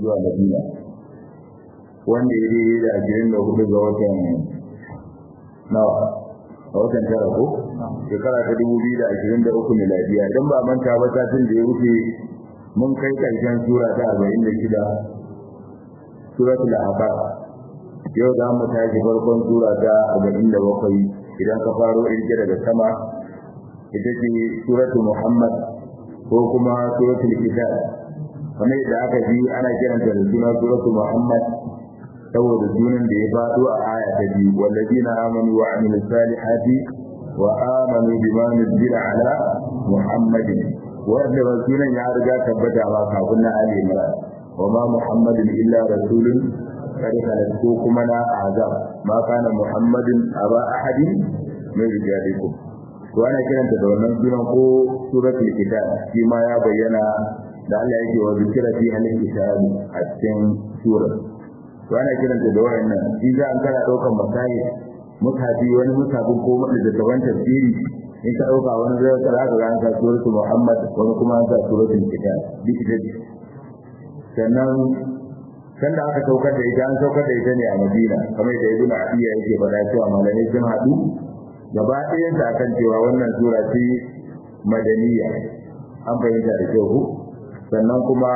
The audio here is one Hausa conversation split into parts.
zuwa madina wanda ya daidai da ashirin da hudu ga watan nawa a watan tara ko shekara ta dubu biyu da ashirin da uku miladiya don ba manta ba satin da ya wuce mun kai karshen sura ta arba'in da shida suratul ahqaf yau za mu tashi farkon sura ta arba'in da bakwai idan ka faro irge daga sama ita ce suratul muhammad ko kuma suratul kitab kamar yadda aka ji ana kiranta da suna suratul muhammad saboda sunan da ya faɗo a aya ta biyu wallazina amanu wa amilus salihati wa amanu bima nuzila ala muhammadin wanda ba sunan ya riga tabbata ba kafin na ali imran wa ma muhammadin illa rasulun qad khalat ko kuma na azab ma kana muhammadin aba ahadin min rijalikum to ana kiranta da wannan sunan ko suratul kitab shi ma ya bayyana da Allah yake wa zikra fi halil kitab a cikin surar to ana kiranta da wayannan shi za an kana daukan masayi mutafi wani mutafi ko wanda da gaban tafsiri in ka dauka wani zai ka zaka ga an sa suratul muhammad wani kuma an sa suratul kitab duk da sannan kan da aka saukar da ita an saukar da ita ne a madina kamar da ibnu adiya yake faɗa cewa malamai sun haɗu gaba ɗayan ta kan cewa wannan sura ce madaniya an fahimta da kyau sannan kuma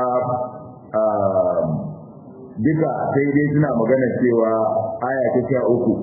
duka sai dai suna magana cewa aya ta sha uku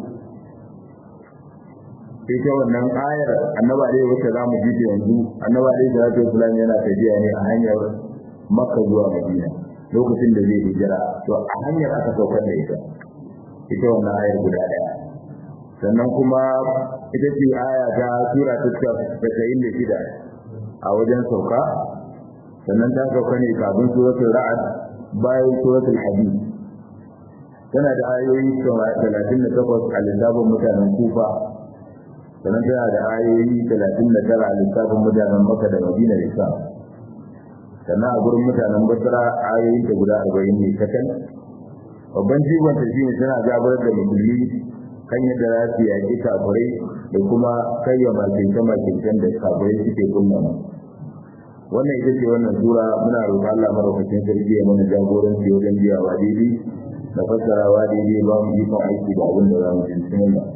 ita wannan ayar annaba dai wacce za mu ji ta yanzu annaba dai da zai fulani yana tafiya ne a hanyar makka zuwa madina lokacin da zai hijira to a hanyar aka saukar da ita ita wannan ayar guda ɗaya sannan kuma ita ce aya ta sura ta tasa'in da shida a wajen sauka sannan ta sauka ne kafin suratul ra'ad bayan suratul hadid tana da ayoyi talatin da takwas a lissafin mutanen kufa sannan tana da ayoyi talatin da tara a lissafin mutanen maka da madina da isa sannan a gurin mutanen basra ayoyi ta guda arba'in ne kacal babban jigon ta shine tana gabatar da musulmi kan yadda za su yaƙi kafirai da kuma kayya makince makincen da kafirai suke kunna wannan ita ce wannan sura muna roƙon Allah madaukakin sarki ya mana jagoranci wajen biyawa daidai da fassarawa daidai ba mu ikon aiki da abin da za mu cikin ba.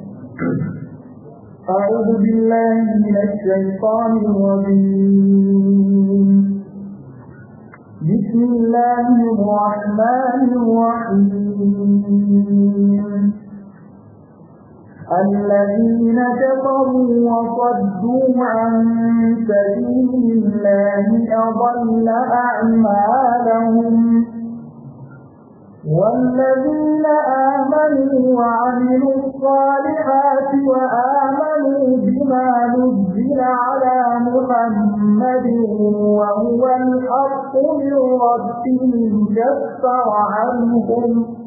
أعوذ بالله من الشيطان الرجيم بسم الله الرحمن الرحيم الذين كفروا وصدوا عن سبيل الله أضل أعمالهم والذين آمنوا وعملوا الصالحات وآمنوا بما نزل على محمد وهو الحق من ربهم كفر عنهم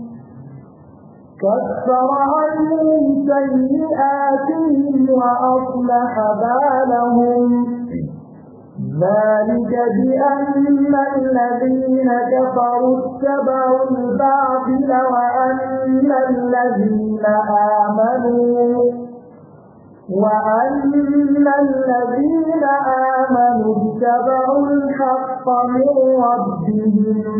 كفر عنهم سيئاتهم وأصلح بالهم ذلك بأن الذين كفروا اتبعوا الباطل وأن الذين آمنوا وأن الذين آمنوا اتبعوا الحق من ربهم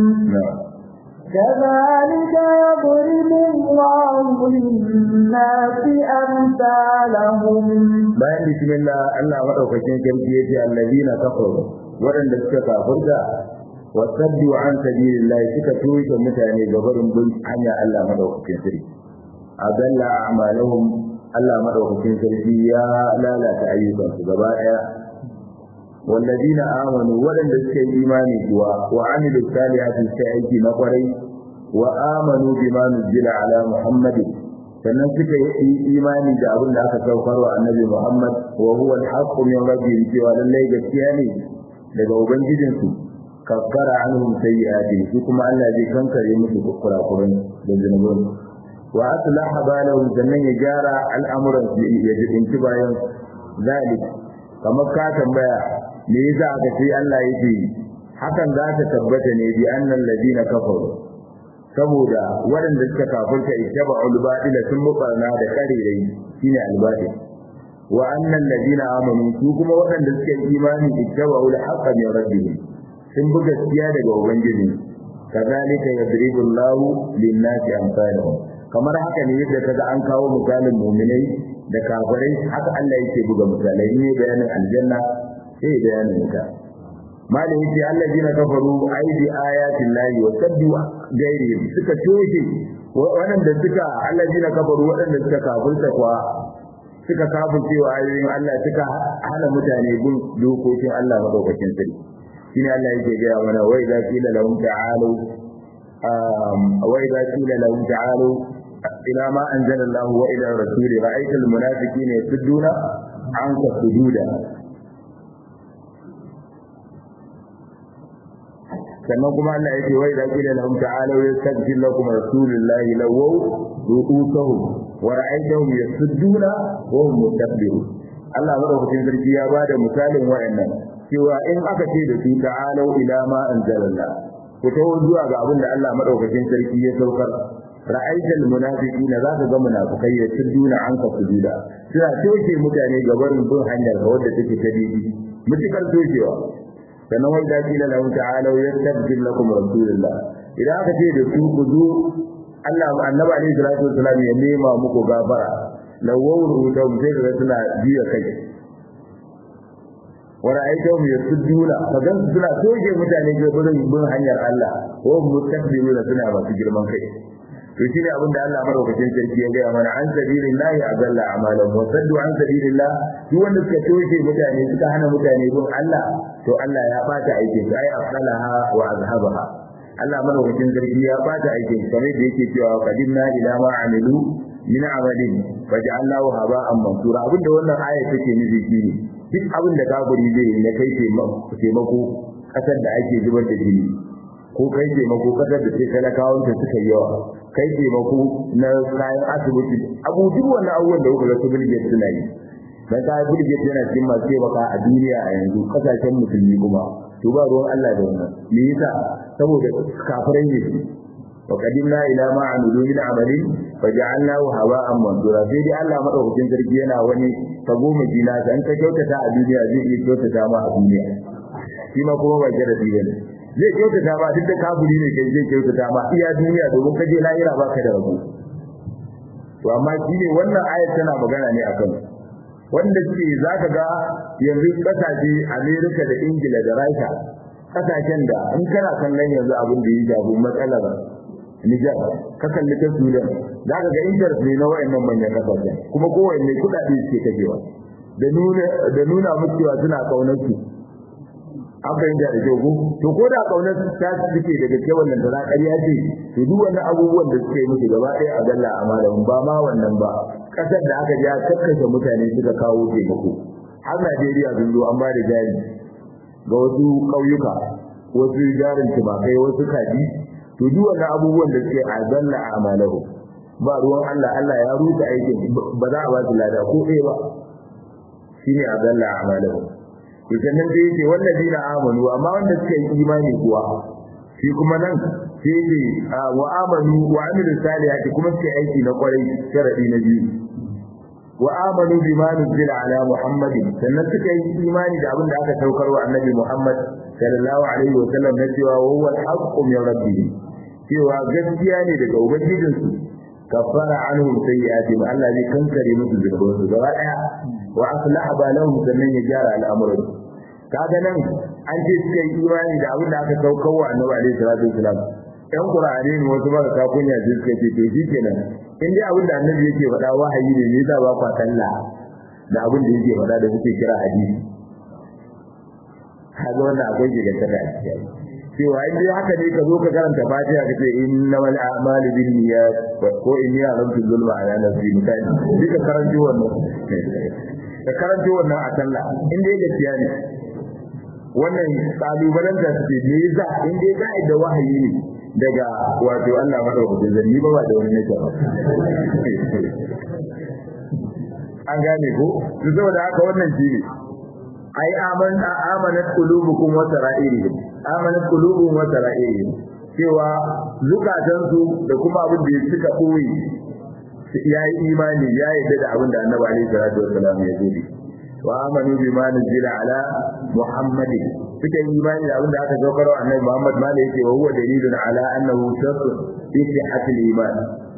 كذلك يضرب الله للناس أمثالهم bayan bismillah Allah madaukakin sarki yace allazina kafaru waɗanda suka kafirta wa saddu an sabilillah suka toshe mutane ga barin bin hanya Allah madaukakin sarki adalla a'malahum Allah madaukakin sarki ya lalata ayyukansu gaba daya والذين آمنوا ولن تسكي إيماني كوا وعملوا الصالحات سيأتي نقري وآمنوا بما نزل على محمد sannan suka yi imani da abin da aka saukar wa annabi Muhammad wa huwa al-haqqu min rabbihim cewa lallai gaskiya ne daga ubangijinsu kaffara anhum sayyi'atihim su kuma Allah zai kankare musu kurakuran da zunuban wa aslaha balahum sannan ya gyara al'amuran su ya jibinci bayan zalik kamar ka tambaya me yasa aka ce Allah yake hakan za ta tabbata ne bi annal ladina kafaru saboda waɗanda suka kafirta ittaba al-batila sun mubarna da karerai shine al-batil wa annal ladina amanu su kuma waɗanda suka yi imani ittaba al-haqqa min rabbihim sun bi gaskiya daga ubangiji kazalika yadribu Allahu lin-nasi amsalahum kamar haka ne yadda kaga an kawo misalin mu'minai da kafirai haka Allah yake buga misalai ne bayanin aljanna sai bayanin wuta malin yace allazina kafaru aidi ayatin lahi wa saddu gairi suka toshe waɗanda suka allazina kafaru waɗanda suka kafirta kwa suka kafirce wa ayoyin Allah suka hana mutane bin dokokin Allah madaukakin sarki shine Allah yake gaya mana wa idza qila lahum ta'alu wa idza qila lahum ta'alu ila ma anzala Allah wa ila rasul ra'aita al-munafiqina yasudduna anka sujuda sannan kuma Allah yake wa idza qila lahum ta'alu yastaghfir lakum rasulullahi lawaw ru'usahum wa ra'aytahum yasudduna wa hum mustakbirun Allah madaukakin sarki ya bada misalin wa'annan cewa in aka ce da su ta'alau ila ma anzalallah ku tawo zuwa ga abin da Allah madaukakin sarki ya saukar ra'aital munafiqina za ka ga munafikai ya tudduna an ka sujuda suna toshe mutane ga barin bin hanyar ga wadda take ta didi mutukar toshewa sannan wai da kila lahu ta'alau yastabdil lakum rasulullah idan aka ce da su ku zo Allah annabi alaihi salatu wasallam ya nema muku gafara lawawru da mutai suna biya kai wani aikawar ya sudduna ka gan su suna toge mutane ga gurin bin hanyar Allah ko mustakbiruna suna masu girman kai to shine abin da Allah madaukakin sarki ya gaya mana an sabilillahi azalla amalan wa saddu an sabilillah duk wanda suka toge mutane suka hana mutane bin Allah to Allah ya bata aikin su ai afsalaha wa azhabaha Allah madaukakin sarki ya bata aikin su kamar da yake cewa qadimna ila ma amilu min amalin faj'alnahu haba'an mansura abinda wannan aya take nufi shine duk abin da kafiri zai yi na kai taimako kasar da ake zubar da jini ko kai taimako kasar da sai talakawan ta suka yi yawa kai taimako na kayan asibiti abu duk wannan abubuwan da kuka ga su bilge suna yi dan ka bilge yana cikin masu taimaka a duniya a yanzu kasashen musulmi kuma to ba ruwan Allah da wannan me yasa saboda kafirai ne وقدمنا إلى ما عملوا من عمل فجعلناه هواء منثورا sai dai Allah madaukakin sarki yana wani tagoma jina ta an ka kyautata a duniya zai iya kyautata ma a duniya shi ma kuma ba jarabi bane zai kyautata ma duk da kafiri ne kai zai kyautata ma iya duniya domin ka je lahira baka da rabo to amma shi ne wannan ayat tana magana ne akan wanda suke zaka ga yanzu kasashe America da Ingila da Rasha kasashen da in kana kallon yanzu abin da ya jago matsalar Nijar ka kalli ta Sudan za ka ga interest ne na wayannan manyan kasashen kuma kowanne kuɗaɗe suke kashewa da nuna da nuna musu cewa suna kaunar su an fahimta da kyau to ko da kaunar su ta suke daga ke wannan da ƙarya ce to duk wannan abubuwan da suke musu gaba ɗaya a galla a malamin ba ma wannan ba ƙasar da aka ja kakkashe mutane suka kawo taimako har Najeriya sun zo an ba da jari ga wasu ƙauyuka wasu jarin tumakai wasu kaji to duk wannan abubuwan da suke azalla a amalahu ba ruwan Allah Allah ya rusa aikin ba za a ba su lada ko ɗaya ba shine azalla a amalahu to sannan sai yake wallazina amanu amma wanda suka yi imani kuwa shi kuma nan sai yake wa amanu wa amilu salihati kuma suka aiki na kwarai sharadi na biyu wa amanu bima nuzila ala muhammadin sannan suka yi imani da abin da aka saukar wa annabi muhammad sallallahu alaihi wa sallam na cewa wa huwa al-haqqu min rabbihim cewa gaskiya ne daga ubangijinsu kafara anhum sayyi'atihim Allah zai kankare musu zunubansu gaba daya wa aslaha balahum sannan ya gyara al'amuran kaga nan an ce suka yi imani da abin da aka saukar wa annabi alaihi salatu wasalam ɗan qur'ani ne wasu ba ka kunya ji suka ce to shikenan in dai abin da annabi yake faɗa wahayi ne ne za ba kwa talla da abin da yake faɗa da suke kira hadisi kaga wannan akwai giganta da cikin cewa in dai haka ne ka zo ka karanta fatiha ka ce innamal a'malu binniyat ko inni a'lamu zulma ala nafsi misali duka karanci wannan ka karanci wannan a sallah in dai gaskiya ne wannan kalubalen da suke ne za in dai za da wahayi ne daga wato Allah madaukakin zanni ba ba da wani nake ba an gane ko to saboda haka wannan shi ne ai aman amanat qulubukum wa sara'irihim amanat qulubuhum wa sara'irihim cewa zukatansu da kuma abin da suka koyi ya yi imani ya yarda da abin da annabi alaihi salatu wassalam ya zo wa amanu bima nuzila ala muhammadin suka yi imani da abin da aka saukar wa annabi muhammad ma da yake wa huwa dalilun ala annahu shartu fi sihhatil iman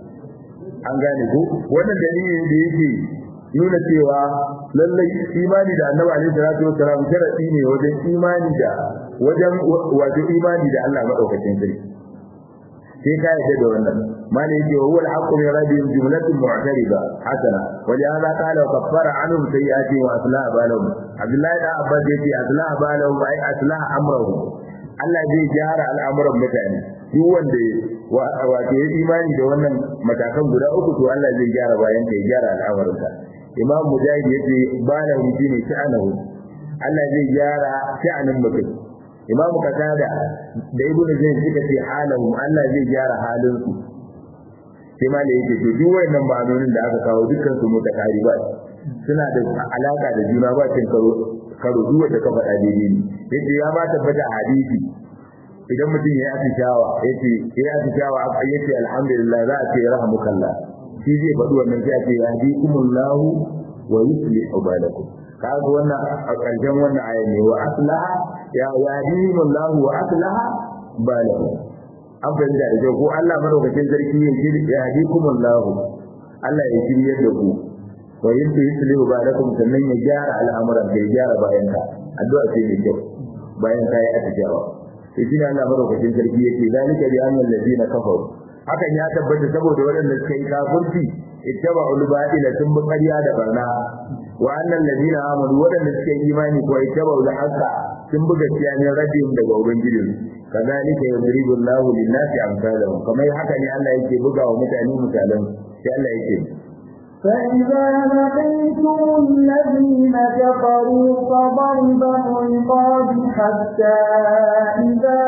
an gane ko wannan dalilin da yake nuna cewa lallai imani da annabi alaihi salatu wassalam sharadi ne wajen imani da wajen wato imani da Allah madaukakin sarki sai ka yadda da wannan mali yake wa huwa al-haqqu min rabbihim jumlatun mu'tariba hasana wa ja'ala qala wa kaffara anhum sayyi'ati wa aslaha balahum abdullahi da abbas yace aslaha balahum ay aslaha amrahum Allah zai gyara al'amuran mutane duk wanda wato ya imani da wannan matakan guda uku to Allah zai gyara bayan ka ya gyara al'amuranka imam mujahid yace balahum shine sha'anahu Allah zai gyara sha'anin mutum imam qatada da ibnu zayd suka ce halahum Allah zai gyara halin su sai ma da yake to duk wayannan ma'anonin da aka kawo dukkan su mutakariba suna da alaka da juna ba cin karo karo duk wanda ka faɗa daidai ne yace ya ma tabbata a hadisi idan mutum ya yi shawa yace ya yi shawa yace alhamdulillah za a ce rahmukallah shi zai faɗi wannan sai a ce yahdikumullahu wa yuslihu balakum kaga wannan a ƙarshen wannan aya ne wa aslaha ya yahdihimullahu wa aslaha balakum an fahimta da kyau ko Allah madaukakin sarki ya shiri ya hadikumullahu Allah ya shiryar da ku wa yintu yuslihu balakum sannan ya gyara al'amuran da ya gyara bayan ka addu'a ce mai kyau bayan ka yi atijawa to shi ne Allah madaukakin sarki yake zalika bi annal ladina kafaru hakan ya tabbata saboda waɗanda suka yi kafirci ittaba'ul batila sun bi ƙarya da barna wa annal ladina amanu waɗanda suka yi imani ko ittaba'ul haqqa sun bi gaskiya ne rabbihim daga ubangijin kazalika yadribu Allahu lin-nasi amsalahum kamar haka ne Allah yake buga wa mutane misalan sai Allah yake فإذا لقيتم الذين كفروا فضرب الرقاب حتى إذا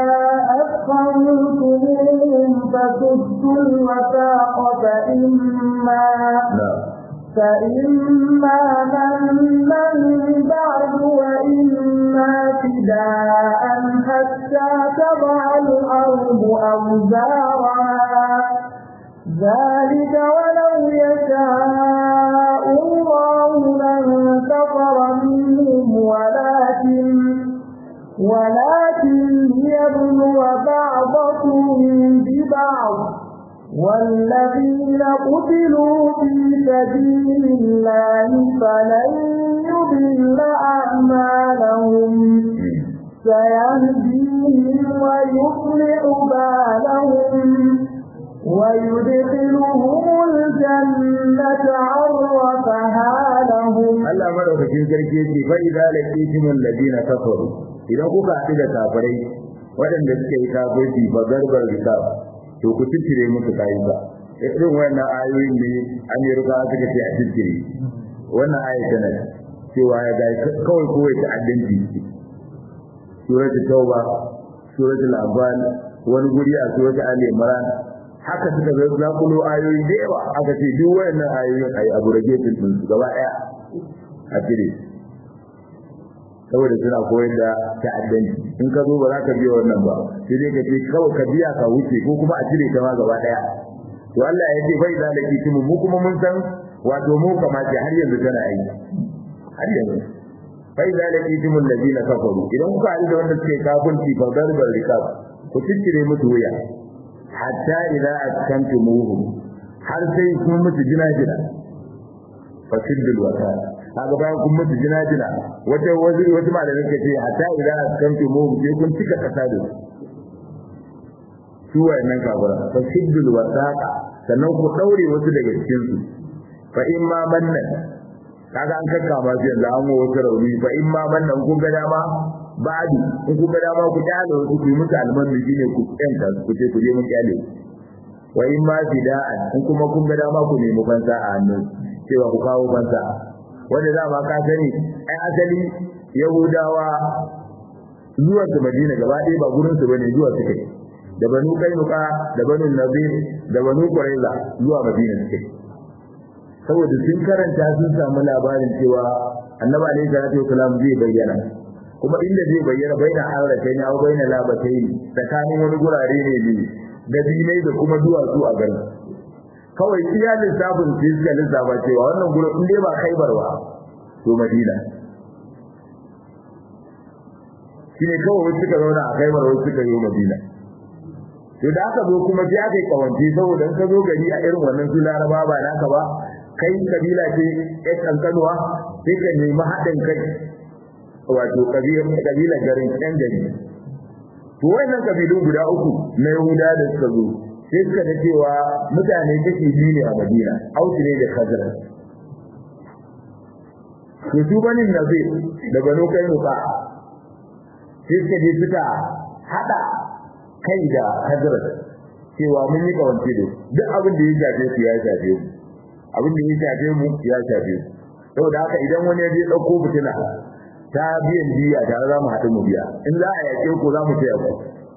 أثخنتموهم فسدوا الوثاق فإما فإما منا بعد وإما فداء حتى تضع الأرض أوزارها ذلك ولو يشاء الله لانتصر منهم ولكن ولكن ليبلو بعضكم ببعض والذين قتلوا في سبيل الله فلن يضل أعمالهم سيهديهم ويصلح بالهم ويدخلهم الجنة عرفها لهم Allah madaukakin sarki yake fa idza laqitum alladina kafaru idan kuka haɗu da kafirai waɗanda suke yi kafirci ba garbar rikab to ku ciccire musu kayuka irin wannan ayoyin ne an yi ruka suka ce a ciccire wannan ayi tana cewa ya ga kawai kowai ta addanci suratul tauba suratul anfal wani guri a suratul ali imran haka suka zo za ku ayoyi da yawa aka ce duk wayannan ayoyin ayi abu rage din su gaba daya a cire saboda suna koyar da ta'addanci in ka zo ba za ka biya wannan ba sai dai ka ce kawai ka biya ka wuce ko kuma a cire ta ma gaba daya to Allah ya ce bai zalaki timu mu kuma mun san wato mu kamata har yanzu tana aiki har yanzu bai zalaki timu allazina kafaru idan kuka haɗu da wanda suke kafirci fa darbar rikab ku ciccire musu wuya hatta idza askantumuhu har sai kun mutu jina-jina fa siddul wata kaga bayan kun mutu jina-jina wata waziri wata malamin ka ce hatta idza askantumuhu sai kun cika kasa da su wayannan kafira fa siddul wasaqa sannan ku daure wasu daga cikin su fa in ma mannan kaga an kakka ma su yanzu an wasu rauni fa in ma mannan kun ga dama ba'di in kun ga dama ku kyale wasu ku yi musu almanu shine ku yanka ku ce ku je mun kyale wa in ma fida'an in kuma kun ga dama ku nemi fansa a hannun cewa ku kawo fansa wanda za ma ka sani ai asali yahudawa zuwa su madina gaba ɗaya ba gurin su bane zuwa suke da banu kainuka da banu nazir da banu quraiza zuwa madina suke saboda sun karanta sun samu labarin cewa annabi alaihi salatu wasalam zai bayyana kuma inda zai bayyana baina auratai ne au baina labatai ne tsakanin wani gurare ne ne da dinai da kuma duwatsu a garin kawai iya lissafin sai suka lissafa cewa wannan gurin in dai ba khaibar ba to madina shine kawai wasu suka zauna a Khaibar wasu suka yi Madina to da aka zo kuma sai aka yi kawance saboda in ka zo gari a irin wannan su Laraba ba naka ba kai kabila ce ɗan kankanuwa sai ka nemi haɗin kai wato kabila garin ɗan gari to wannan kabilu guda uku na Yahuda da suka zo sai suka da cewa mutane kashi biyu ne a Madina Ausu ne da Khazraj to su banin Nazir da Banu Kainuka sai suka je suka hada kai da Khazraj cewa mun yi kawance da duk abin da ya shafe su ya shafe mu abin da ya shafe mu ya shafe mu saboda haka idan wani ya je dauko fitina ta biyan biya tare za mu haɗu mu biya in za a yaƙe ku za mu taya ku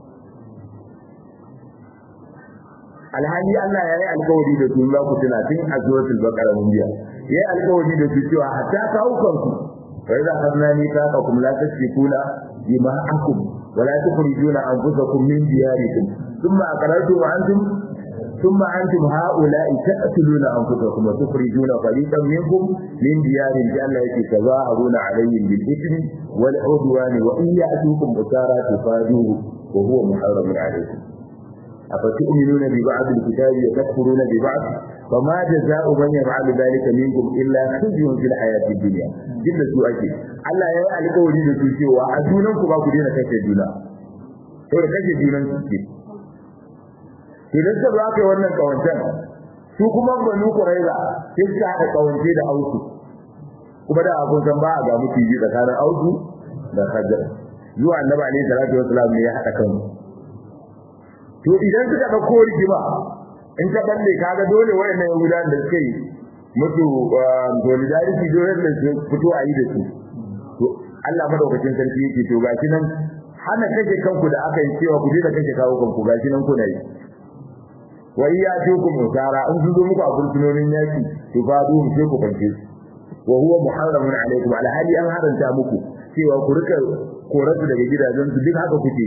alhali Allah ya yi alkawari da su za ku tuna tun a suratul baqara mun biya ya yi alkawari da su cewa hatta kawukan ku fa idza akhadna mithaqakum la tasfikuna dima'akum wa la tukhrijuna anfusakum min diyarikum thumma aqrartum wa antum ثم أنتم هؤلاء تقتلون أنفسكم وتخرجون فريقا منكم من ديارهم جل تظاهرون عليهم بالإثم والعدوان وإن يأتوكم أسارى تفادوه وهو محرم عليكم أفتؤمنون ببعض الكتاب وتكفرون ببعض فما جزاء من يفعل ذلك منكم إلا خزي في الحياة الدنيا جدا سؤالي Allah ya yi alƙawari da su cewa a junanku ba ku daina kashe juna. Saboda kashe junan su ce. idan suka za ka yi wannan kawancen su kuma banu kuraiza sai suka haɗa kawance da ausu kuma da abun san ba a ga mutu yi tsakanin ausu da hajar zuwa annabi alaihi salatu wasalam ne ya haɗa kansu to idan suka ɗauko rigima in ta balle kaga dole wayannan yahudan da suka yi mutu solidarity dole da su fito a yi da su to Allah madaukakin sarki yake to gashi nan hana kashe kanku da aka yi cewa ku je da kashe kawo kanku gashi nan kuna yi wa iya tukum usara in sun zo muku a fursunonin yaki to fa du mu sai ku fanke su wa huwa muharramun alaikum ala hali an haranta muku cewa ku rika koratu daga gidajen su duk haka kuke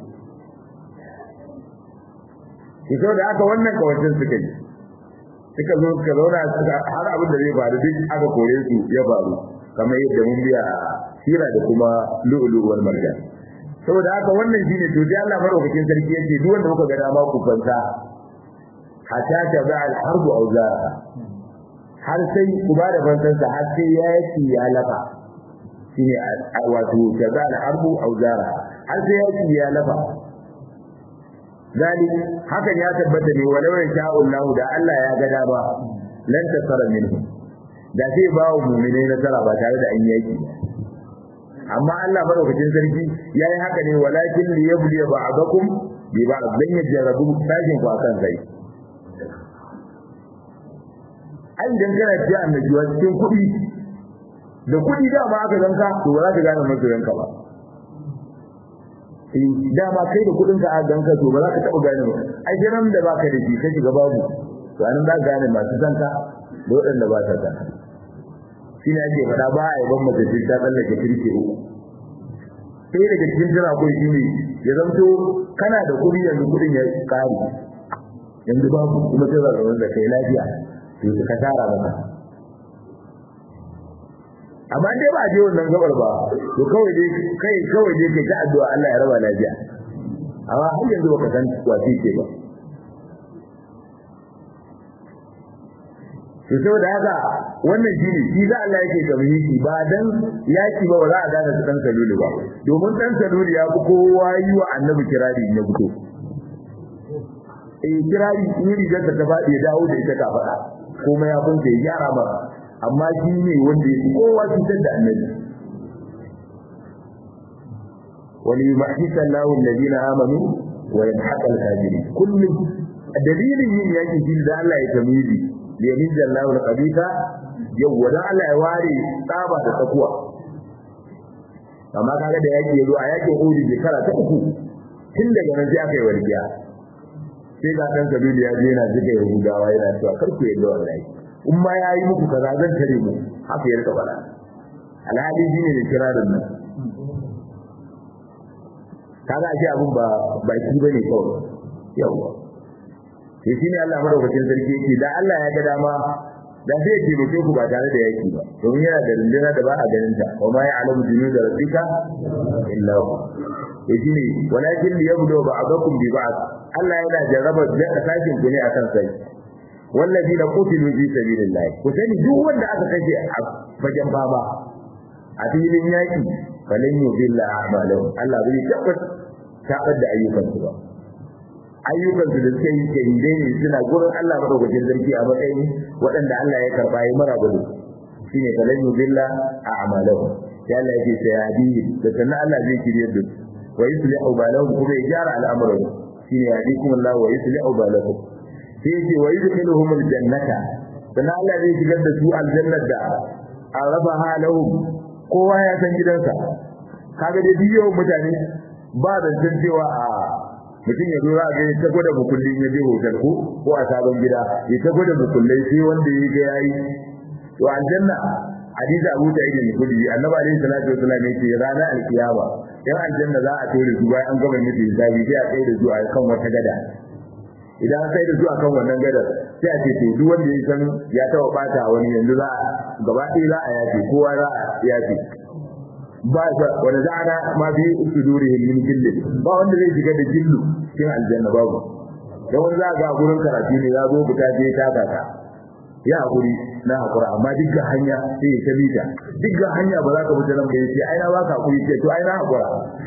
yi to da aka wannan kawancin suka yi suka zo suka zauna har abin da zai faru duk aka kore su ya faru kamar yadda mun biya sira da kuma lu'lu'u wal marjan saboda haka wannan shine to dai Allah madaukakin sarki yake duk wanda muka ga dama ku fanta hatta ta ba al-harbu awzara har sai ku ba da fansansa har sai ya yaki ya lafa shine wato ta ba al-harbu awzara har sai ya yaki ya lafa dali hakan ya tabbata ne walau ya sha Allah da Allah ya ga dama lan tasara minhu da sai ba wa mu'minai nasara ba tare da an yaki amma Allah madaukakin sarki yayi haka ne walakin liyabli ba'dakum bi ba'd dan ya jarabu sajin ku akan sai ai idan kana ji annabi wa cikin kuɗi da kuɗi da ma aka zanka to ba za ka gane masoyanka ba eh dama kai da kuɗin ka a ganka to ba za ka taɓa gane ba ai jiran da baka da shi ka shiga babu to anan za ka gane masu zanka da waɗanda ba ta zanka shi ne ake faɗa ba a yaban mace ce ta tsallake kirke uku sai daga cikin jira ko shi ne ya zamto kana da kuɗi yanzu kuɗin ya ƙare yanzu babu kuma sai zaɓa da kai lafiya to ka tara maka amma dai ba a je wannan gabar ba to kawai dai kai kawai dai kai ta addu'a Allah ya raba lafiya amma har yanzu baka san wace ce ba to saboda haka wannan shi ne shi za Allah yake kamhiki ba dan yaki ba za a gane su dan salulu ba domin dan salulu ya fi kowa yi wa annabi kirari na fito eh kirari in rigar ta faɗi ya dawo da ita ka faɗa kuma ya bunta ya gyara ba amma shi ne wanda ya kowa cutar da annabi wani yumahdisa Allahu alladhina amanu wa yamhaqa al-kafirin kullum dalilin yin yaki shi da Allah ya tamizi liyamin jallahu al-qabita yau da Allah ya ware tsaba da tsakuwa amma kaga da yaki yazo a yakin Uhud shekara ta uku tun daga nan sai aka yi warkiya sai ga dan kabilu ya je yana jiga Yahudawa yana cewa kar ku yadda wallahi in ma ya yi muku kaza zan tare mu haka ya rika fara alhali shine ne kirarin nan kaga ashe abun ba baki bane kawai yawa sai shine Allah madaukakin sarki yake da Allah ya ga dama da zai taimake ku ba tare da yaki ba domin yana da runduna da ba a ganin ta wa ma ya'lamu junuda rabbika illa hu to shine walakin liyabdu ba'dakum bi ba'd Allah yana jarraba da sakin ku ne akan sai والذين قتلوا في سبيل الله كسني duk wanda aka kashe a fagen baba a filin yaki falan yudilla a'malahum Allah bai tabbata tabar da ayyukan su ba ayyukan su da suke yi shahidai ne suna gurin Allah madaukakin sarki a matsayin waɗanda Allah ya karba yi mara gudu shine falan yudilla a'malahum sai Allah yake sai hadi da sannan Allah zai kirye da wa yuslihu balahum kuma ya gyara al'amuran shine yadikum Allah wa yuslihu balahum sai yake wa yudkhiluhum aljannata dan Allah zai shigar da su aljannar da araba halahum kowa ya san gidansa kaga dai biyo mutane ba da san cewa a mutum ya zura ga ya tago da bukullin ya je hotel ko ko a sabon gida ya tago da bukullai sai wanda ya ga yayi to aljanna hadisi Abu Sa'id al-Khudri annabi alaihi salatu wasallam yake ranar alkiyama yan aljanna za a tore su bayan an gama mutu hisabi sai a kai da su a kan wata gada idan sai da zuwa kan wannan gadar sai a ce to duk wanda ya san ya taba bata wani yanzu za gaba ɗaya za a yafe kowa za a yafe ba sa wanda za a ma fi sudurihim min gilli ba wanda zai shiga da gillu cikin aljanna babu dan wani za ga gurin karatu ne ya zo fita je ta kaka ya hakuri na hakura amma duk hanya sai ya ta mita duk hanya ba za ka fita nan ba yace ai na baka hakuri ce to ai na hakura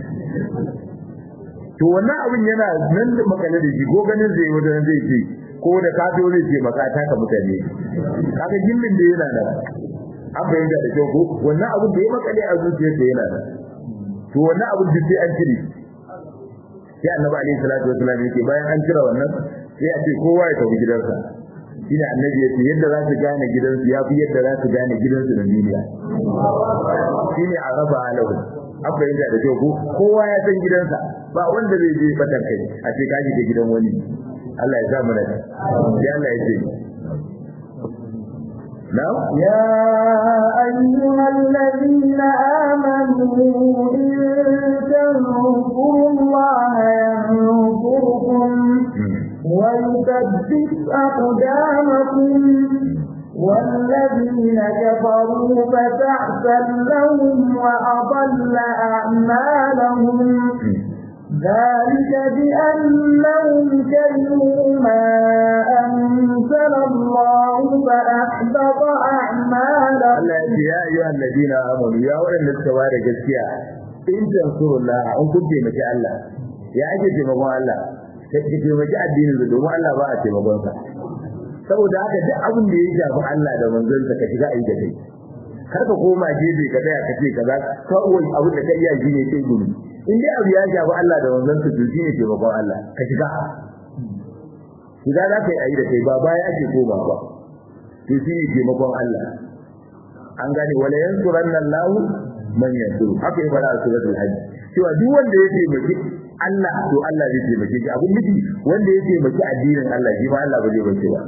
to wannan abin yana nan da makale da shi ko ganin zai wajen zai ce ko da ka zo zai ce maka ta ka mutane kaga gillin da yana da an bayyana da kyau ko wannan abin da ya makale a zuciyarsa yana da to wannan abin da sai an cire sai annabi alaihi salatu wasallam yake bayan an cire wannan sai a ce kowa ya tafi gidansa shine annabi yace yadda za su gane gidansu ya fi yadda za su gane gidansu na duniya shine araba alahu an bayyana da kyau ko kowa ya san gidansa ba wanda zai je batar kai a ce ka shiga gidan wani Allah ya sa mu nan sai Allah ya ce نعم يا أيها الذين آمنوا إن تنصروا الله ينصركم ويثبت أقدامكم والذين كفروا فتعسا لهم وأضل أعمالهم ذلك بأنهم كرهوا ما أنزل الله فأحبط أعمالهم Allah ya ayyuha alladina amanu ya waɗanda suka ba da gaskiya in tansurullah an kun taimaki Allah ya ake taimakon Allah ka taimaki addinin da domin Allah ba a taimakon sa saboda haka duk abin da ya shafi Allah da manzon sa ka shiga aiki kai kar ka koma gefe ka tsaya ka ce kaza kawai abin da ka iya shi ne sai gumi in dai abu ya shafi Allah da manzon sa to shine taimakon Allah ka shiga shiga za ka yi ayi da kai ba baya ake koma ba to shine taimakon Allah an gane wala yansuranna Allah man yansuru haka ya fara a suratul hajj cewa duk wanda ya taimaki Allah to Allah zai taimake shi abun miji wanda ya taimaki addinin Allah shi ma Allah ba zai bace ba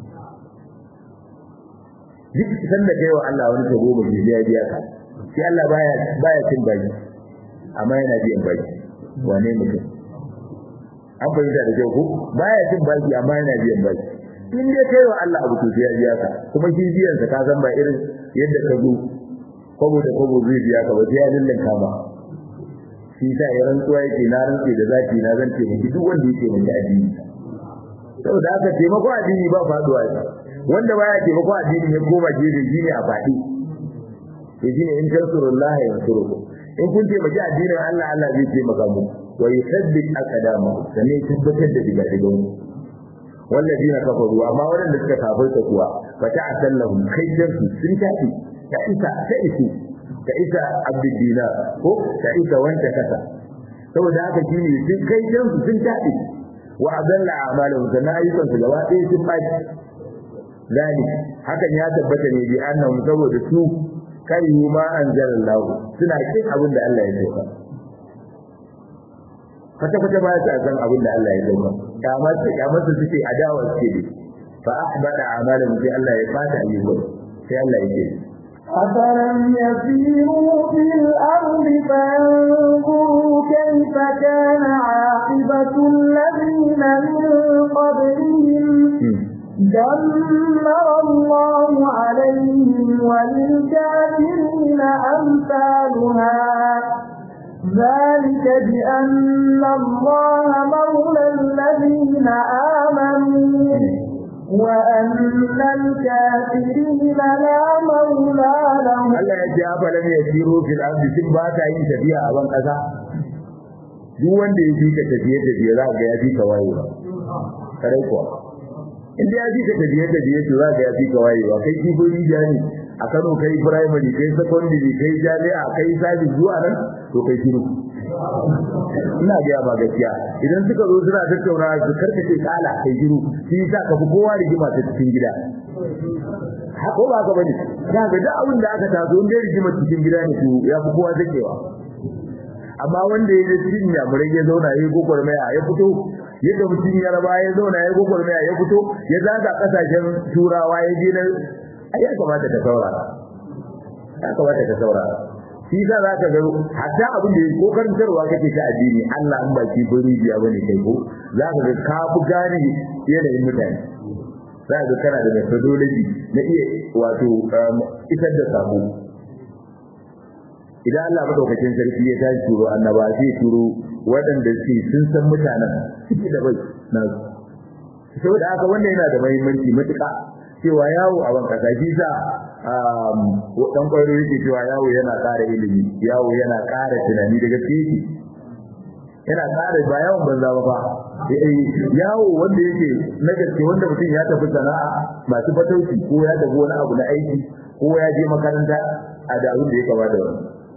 duk sanda kai wa Allah wani tabo ba zai biya ka sai Allah baya baya cin baki amma yana biyan baki wane mutum an fahimta da kyau ko baya cin baki amma yana biyan baki in dai kai wa Allah abu to sai ya biya ka kuma shi biyan sa ka san ba irin yadda ka zo kwabo da kwabo zai biya ka ba sai ya lullan kama shi sa ya rantsuwa yake na rantse da zaki na zan taimaki duk wanda yake mai addini saboda haka taimako addini ba faduwa ne wanda baya taimako addini ya koma gefe shine a faɗi to shine in tansurullah yansurukum in kun taimaki addinin Allah Allah zai taimaka mu wa yusabbit aqdama sannan ya tabbatar da diga digan والذين كفروا amma waɗanda suka kafirta kuwa fa ta'tallahum khayjansu sun tafi ta isa ta isu ta isa abdul dinar ko ta isa wanda kasa saboda haka shine sun khayjansu sun tafi wa adalla a'malahum sannan ayyukan su gaba ɗaya sun faɗi zalik hakan ya tabbata ne bi annahum saboda su kai ma anzalallahu suna kin abin da Allah ya sauka kwata kwata ba ta san abin da Allah ya sauka kamar su kamar su suke adawa suke ne fa ahbada a'malahum sai Allah ya fata ayyukan sai Allah ya ce أفلم يسيروا في الأرض فينظروا كيف كان عاقبة الذين من قبلهم دمر الله عليهم وللكافرين أمثالها ذلك بأن الله مولى الذين آمنوا وأن الكافرين لا مولى لهم Allah ya ce afa lam yasiru fil ardi sun ba ta yin tafiya a ban kasa duk wanda ya fi ka tafiye tafiye za ga ya fi ka wayewa kare kuwa in da ya fi ka tafiye tafiye to za ga ya fi ka wayewa kai kibiri jani a Kano kai primary kai secondary kai jami'a kai sabi zuwa nan to kai shiru ina ga ba gaskiya idan suka zo suna tattauna su karkace kala kai shiru shi yasa ka fi kowa rigima ta cikin gida ko ba ka bane za ga duk abin da aka taso inda rigima cikin gida ne to ya fi kowa zakewa amma wanda ya je cikin yamurai ya zauna ya yi gwagwarmaya ya fito yadda mutum ya raba ya zauna ya yi gwagwarmaya ya fito ya zaga kasashen turawa ya je na ya kamata ka saurara ya kamata ka saurara shi za za ka ga hatta abin da ya ko karantarwa kake ta addini Allah in ba shi bari biya bane kai ko za ka ga ka fi gane yanayin mutane za ka ga kana da methodology na iya wato isar da sabo idan Allah madaukakin sarki ya tashi turo annaba sai turo waɗanda suke sun san mutanen suke da bai na saboda haka wannan yana da muhimmanci matuƙa cewa yawo a ban kasa shi sa dan kwairo yake cewa yawo yana ƙara ilimi yawo yana ƙara tunani daga ciki yana ƙara ba yawon banza ba fa yawo wanda yake na gaske wanda mutum ya tafi sana'a masu fatauci ko ya tafi wani abu na aiki ko ya je makaranta a da abin da ya kama da wani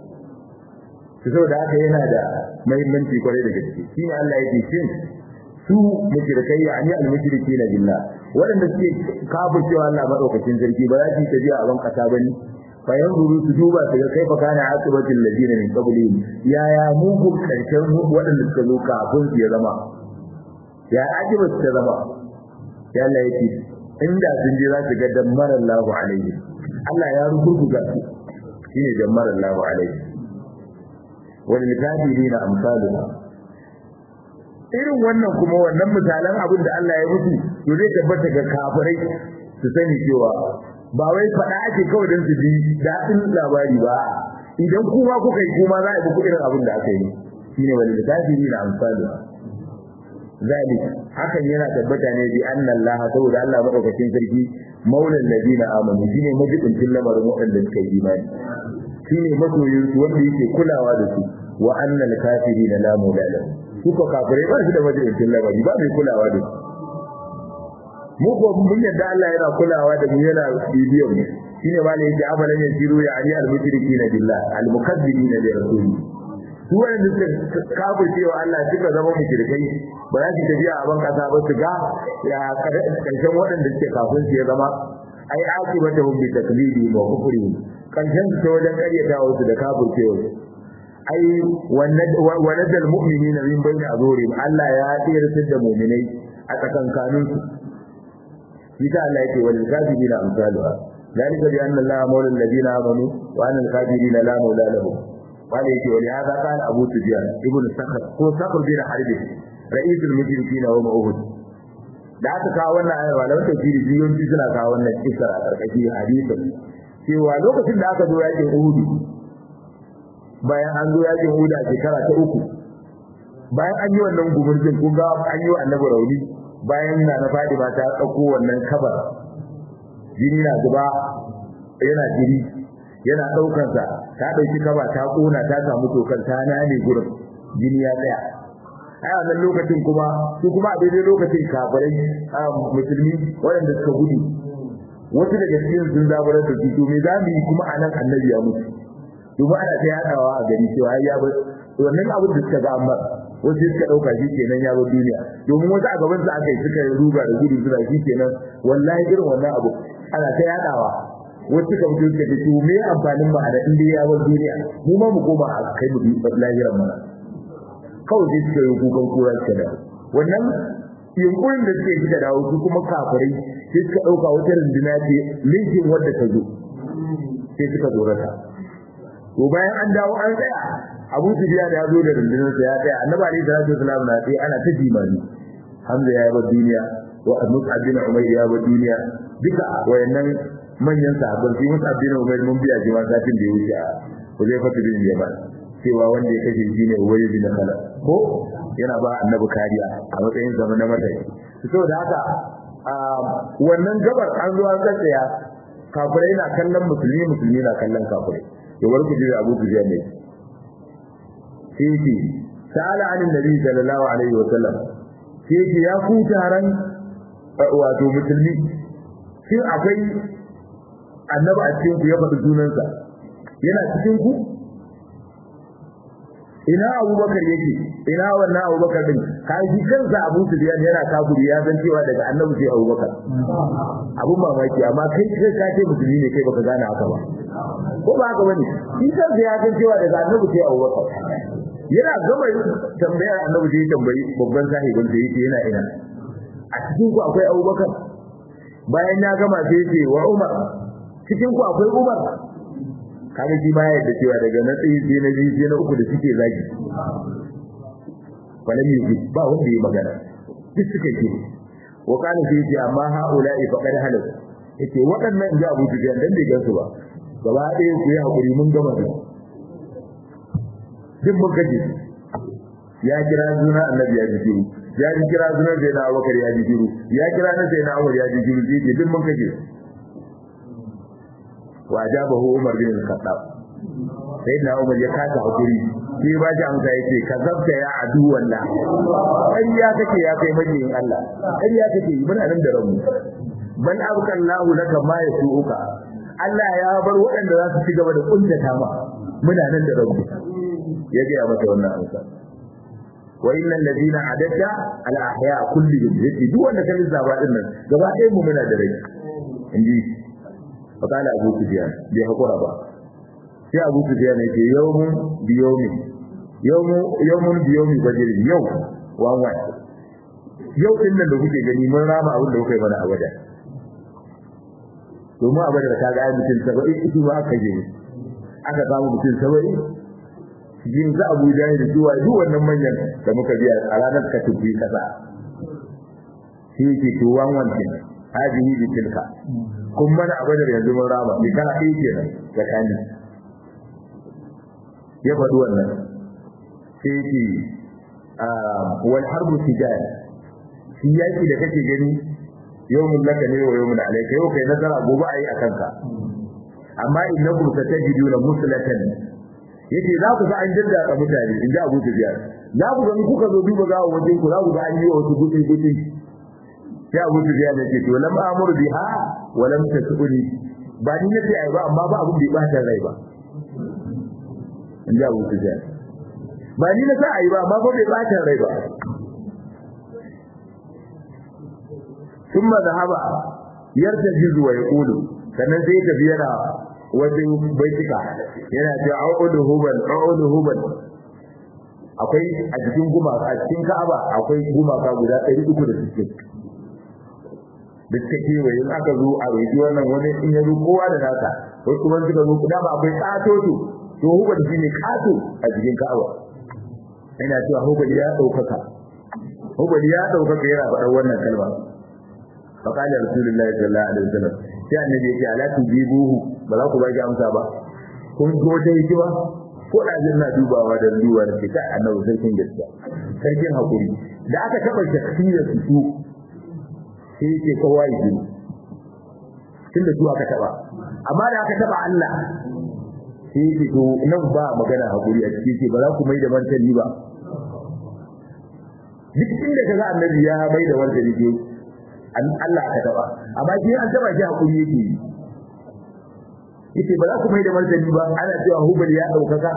saboda haka yana da muhimmanci kwarai da gaske shi ne Allah yake shin su mushrikai ya ani al-mushriki na billah waɗanda suke kafir cewa Allah madaukakin sarki ba za su yi tafiya a ban kasa bane fa yanzuru su duba su ga kaifa kana aqibatul ladina min qablihim ya ya mugun karshen waɗanda suka zo kafin su ya zama ya aqibat ta zama ya Allah yake inda sun je za su ga dammar Allahu alaihi Allah ya rubuta su shine dammar Allahu alaihi wal kafirina amsaluha irin wannan kuma wannan misalan abin da Allah ya mutu to zai tabbata ga kafirai su sani cewa ba wai faɗa ake kawai don su ji daɗin labari ba idan kuma kuka yi kuma za a yi irin abin da aka yi shine wal kafiri na amsalu zalik hakan yana tabbata ne bi anna Allah saboda Allah madaukakin sarki maulal ladina amanu shine majibincin lamarin waɗanda suka yi imani shine masoyin su wanda yake kulawa da su wa annal kafirina la maula lahum suka kafirai ba shi da majalisin labari ba mai kulawa da mu ko mun yadda Allah yana kulawa da mu yana bibiyan mu shine ma ne yake abalan ya jiru ya ali al-mushrikina billah al-mukazzibina li rasuli su wanda suka kafir cewa Allah suka zama mushrikai ba za su tafiya a ban kasa ba su ga ya karshen waɗanda suke kafin su ya zama ai akibatahum bi taklibi wa kufri karshen su ta wajen karyatawa su da kafir cewa ai wanadal mu'minina min bayni azurihim Allah ya tsirtar da mu'minai a tsakankanin su kita Allah yake wal kafirina amsaluha dalika bi anna Allah mawla alladhina amanu wa anna al-kafirina la mawla lahum wala yake wali hada qala Abu Sufyan ibn Sakhr ko Sakhr bin Harb رئيس المشركين وما أهد da aka kawo wannan ayar malaman tafsiri biyoyi suna kawo wannan kisa a karkashin hadisin cewa lokacin da aka zo yakin Uhud bayan an zo yakin Uhud a shekara ta uku bayan an yi wannan gumurzin kun ga an yi wa annabi rauni bayan na na fadi ba ta dauko wannan kabar jini na zuba yana jiri yana daukar sa ta dauki kaba ta kona ta samu tokan ta nane gurin jini ya tsaya a wannan lokacin kuma su kuma a daidai lokacin kafirai musulmi waɗanda suka gudu wasu daga cikin sun zaburar da su to me za mu yi kuma a nan annabi ya mutu domin ana ta yadawa a gari cewa ya bar wannan abin da suka ga amma wasu suka dauka shi kenan ya bar duniya domin wasu a gaban su aka yi suka ruga da gudu suna shi kenan wallahi irin wannan abu ana ta yadawa wasu suka fito suka ce to me amfanin mu a da inda ya bar duniya mu ma mu koma a kai mu lahiran mana kawai sai suka yi kukan kura suka dawo wannan yunkurin da suke suka dawo su kuma kafirai sai suka dauka wata runduna ce linkin wadda ta zo sai suka zorata to bayan an dawo an tsaya Abu Sufyan ya zo da rundunar sa ya tsaya Annabi Ali sallallahu alaihi wasallam na sai ana ta jimani Hamza ya bar duniya wa Mus'ab bin Umayr ya bar duniya duka wayannan manyan sahabban sai Mus'ab bin Umayr mun biya jima satin da ya wuce a Huzaifa bin Yaman cewa wanda ya kashe shi ne uwaye bin khalaf ko yana ba annabi kariya a matsayin zama na mataki saboda haka wannan gabar an zo an tsaya kafirai na kallon musulmi musulmi na kallon kafirai to bari ku ji Abu Sufyan ne sai ce sa'ala anin nabi sallallahu alaihi wa sallam sai ce ya ku taron wato musulmi shin akwai annabi a cikin ku ya faɗi sunansa yana cikin ku ina abubakar yake ina wannan abubakar din kaji kansa abu sufyan yana kafiri ya san cewa daga annabi sai abubakar abun mamaki amma kai kai ka ce musulmi ne kai baka gane haka ba ko ba haka bane shi kansa ya san cewa daga annabi sai abubakar yana gama tambayar annabi sai tambayi babban sahibin da yake yana ina a cikin ku akwai abubakar bayan ya gama sai ce wa umar cikin ku akwai umar kaga shi ma ya yadda cewa daga na tsayi sai na biyu sai na uku da suke zagi walam yi ba wanda ya magana duk suka ce wa kana sai ce amma haula'i faqad halal yace waɗannan ga Abu Sufyan dan bai gansu ba gaba ɗaya ku yi hakuri mun gama da duk mun gaji ya kira suna annabi ya ji shiru ya ji kira suna sai na Abubakar ya ji shiru ya kira na sai na Umar ya ji shiru sai duk mun gaji wa ajabahu Umar bin Khattab sai na Umar ya kasa hakuri sai ba shi amsa yace kazabta ya adu wallah kai ya kake ya kai majiyin Allah kai ya kake muna nan da rabu bal abqa Allahu laka ma yasuuka Allah ya bar waɗanda za su ci gaba da kuntata ma muna nan da rabu ya ga mata wannan amsa wa innal ladina adadda al ahya kullihum yace duk wanda kan zaba din nan gaba ɗaya mu muna da rai inji fakala abu sufyan bai hakura ba sai abu sufyan yake yawmun bi yawmin yawmu yawmun bi yawmi badr yau wan wan yau din nan da kuke gani mun rama abin da kuka yi mana a wajen domin a wajen ka ga ai mutum saba'in ita ba aka je aka samu mutum saba'in yin za abu jahil zuwa duk wannan manyan da muka biya a ranar ka tafi kasa shi ke to wan wan kenan hadihi bi tilka kun mana a badar yanzu mun rama ni kana ɗaya kenan tsakani ya faɗi wannan sai ce wal harbu tijal shi yaki da kake gani yawmun laka ne wa yawmun alayka yau kai nasara gobe ayi akan ka amma innakum satajiduna muslatan yace za ku ga an dadda ka mutane in ji Abu Sufyan za ku ga in kuka zo duba gawa wajen ku za ku ga an yi wasu gutsi gutsi sai Abu Sufyan yace to lam amuru biha wa lam tasuni ba ni nace ai ba amma ba abun da ya bata rai ba in ji Abu Sufyan ba ni na sa ai ba amma ba bai bata rai ba ثم ذهب يرتجز ويقول sannan sai tafi yana wajen baitika yana ce a'udu hubal a'udu hubal akwai a cikin gumaka a cikin Ka'aba akwai gumaka guda 360 da suka kewaye in aka zo a roƙi wannan wani in ya zo kowa da nasa wasu kuma suka zo dama akwai ƙatoto to hubal shi ne ƙato a cikin Ka'aba ina cewa hubal ya ɗaukaka hubal ya ɗaukaka yana faɗar wannan kalma فقال رسول الله صلى الله عليه وسلم sai annabi yake ala tujibuhu ba za ku baki amsa ba kun zo ta yi ba ko da jin na dubawa da duwa da ke kai annabi sarkin gaskiya sarkin hakuri da aka taba shakhsiyar su su sai yake kowa yi jini tunda su aka taba amma da aka taba Allah sai yake to nan ba magana hakuri a cikin ce ba za ku mai da martani ba duk inda kaga annabi ya mai da martani ke Allah aka taba amma shi an taba shi hakuri yake yace ba za ku mai da martani ba ana cewa hubal ya daukaka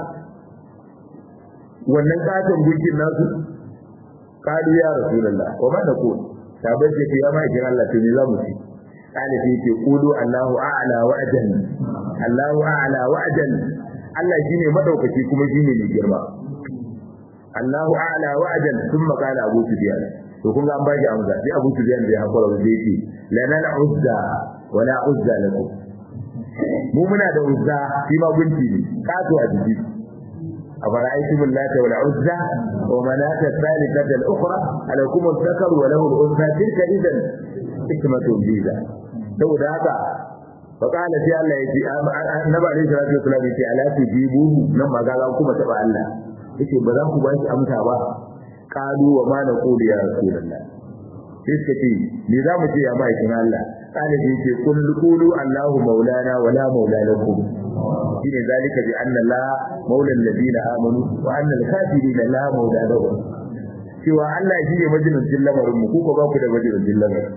wannan katon gunkin nasu kadu ya rasulullah wa ma naqul sabai ce ya ma ikin Allah to ne za mu ci kana ce ce qulu Allahu a'la wa ajal Allahu a'la wa ajal Allah shine madaukaki kuma shine mai girma Allahu a'la wa ajal thumma qala Abu Sufyan to kun ga an bashi amsa sai Abu Sufyan bai hakura ba zai ce lana al-uzza wa la uzza lakum mu muna da uzza shi ma gunki ne kato a jiki أفرأيتم اللات والعزى ومناة الثالثة الأخرى ألكم الذكر وله الأنثى تلك إذا حكمة جيزة لو ذاك fa qala sai Allah ya ce annabi alaihi salatu wasallam ya ce ala tujibu nan magana kuma taba Allah yace ba za ku ba shi amsa ba qalu wa ma naqulu ya rasulullah sai suka ce me za mu ce ya ma'aikin Allah kana sai ce kun qulu Allahu maulana wa la maula lakum shine zalika bi anna la maula alladhina amanu wa anna al-kafirina la maula lahum cewa Allah shi ne majalisin lamarin mu ku ko ba ku da majalisin lamarin